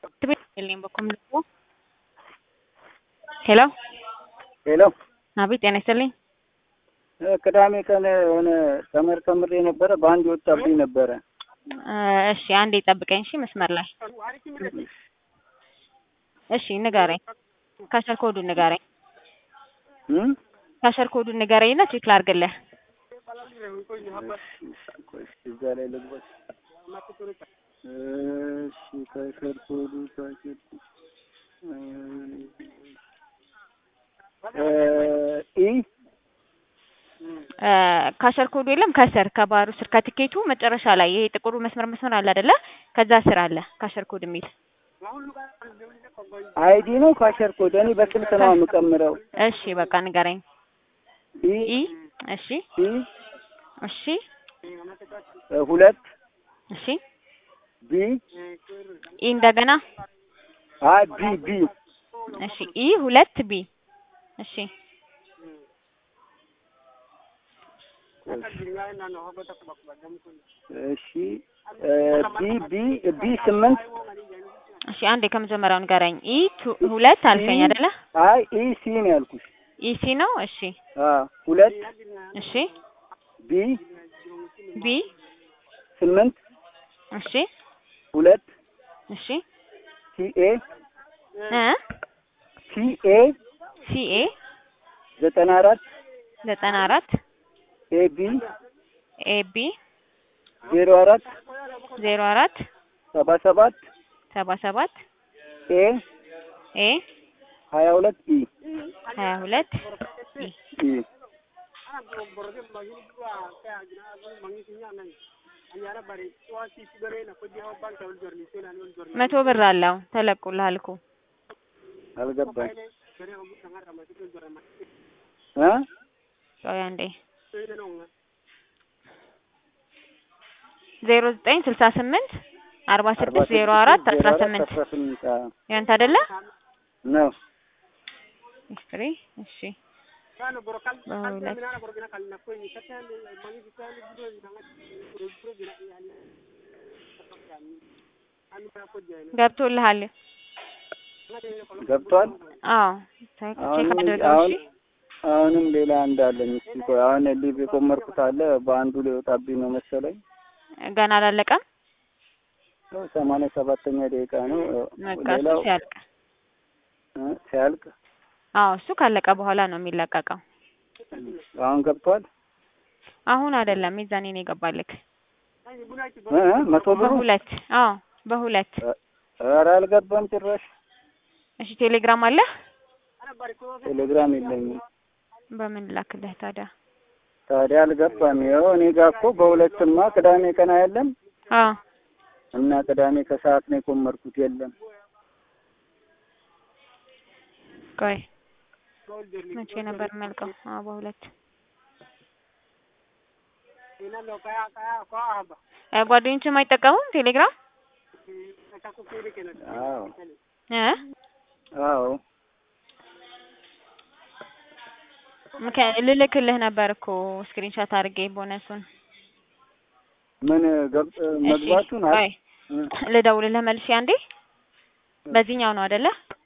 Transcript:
Tibeelleen bakka mul'atu. ሄሎ ሄሎ አቤት፣ ጤና ይስጥልኝ። ቅዳሜ ቀን የሆነ ተመር ተምሬ ነበረ በአንድ ወጣብኝ ነበረ። እሺ አንዴ ጠብቀኝ። እሺ መስመር ላይ እሺ፣ ንገረኝ። ካሸር ኮዱን ንገረኝ። እም? ካሸር ኮዱን ንገረኝና ቼክ ላድርግልህ። እዛ ላይ ልግባ። እሺ ካሸር ኮዱ ካሸር ኢ ካሸር ኮዱ የለም ከስር ከባሩ ስር ከትኬቱ መጨረሻ ላይ ይሄ ጥቁሩ መስመር መስመር አለ አይደለ? ከዛ ስር አለ ካሸር ኮድ የሚል አይዲ ነው ካሸር ኮድ። እኔ በስልክ ነው የምቀምረው። እሺ በቃ ንገረኝ። ኢ ኢ እሺ ኢ እሺ ሁለት እሺ ቢ ኢ እንደገና አ ቢ ቢ እሺ ኢ ሁለት ቢ እሺ እሺ ቢ ቢ ቢ ስምንት እሺ አንዴ ከመጀመሪያው ንገረኝ። ኢ ቱ- ሁለት አልከኝ አይደለ? አይ ኢ ሲ ነው ያልኩሽ። ኢ ሲ ነው። እሺ አ ሁለት እሺ ቢ ቢ ስምንት እሺ ሁለት እሺ ሲ ኤ እ ሲ ኤ ሲ ኤ ዘጠና አራት ዘጠና አራት ኤ ቢ ኤ ቢ ዜሮ አራት ዜሮ አራት ሰባ ሰባት ሰባ ሰባት ኤ ኤ ሀያ ሁለት ኢ ሀያ ሁለት ኢ ኢ መቶ ብር አለው ተለቁልሃል እኮ አልገባኝ እ ቆይ አንዴ ዜሮ ዘጠኝ ስልሳ ስምንት አርባ ስድስት ዜሮ አራት አስራ ስምንት አስራ ስምንት አዎ ያንተ አይደለ? ነው ሂስትሪ እሺ በሁለት ገብቶልሃል? ገብቷል። አዎ ቼክ አሁንም አድርገው አሁን እሺ። አሁንም ሌላ እንዳለኝ እስኪ ቆይ አሁን ሊቭ የቆመርኩት አለ በአንዱ ሊወጣብኝ ነው መሰለኝ። ገና አላለቀም። ያው ሰማንያ ሰባተኛ ደቂቃ ነው። በቃ እሱ ሌላው ሲያልቅ እ ሲያልቅ አዎ እሱ ካለቀ በኋላ ነው የሚለቀቀው። አሁን ገብቷል። አሁን አይደለም የዛኔ ነው የገባልክ። እ እ መቶ ብሩ በሁለት አዎ በሁለት ኧረ አልገባም ጭራሽ። እሺ ቴሌግራም አለ? ቴሌግራም የለኝም። በምን ላክልህ ታዲያ? ታዲያ አልገባም። ይኸው እኔ ጋር እኮ በሁለትማ ቅዳሜ ቀን አያለም አዎ እና ቅዳሜ ከሰዓት ነው የቆመርኩት። የለም ቆይ መቼ ነበር የሚያልቀው? አዎ በሁለት እ ጓደኞችም አይጠቀሙም ቴሌግራም አዎ እ አዎ ምክንያት ልልክልህ ነበር እኮ ስክሪንሾት አድርጌ ቦነሱን። ምን ገብ እሺ መግባቱን አ- ቆይ እ ልደውልልህ መልሼ አንዴ። በዚህኛው ነው አይደለ?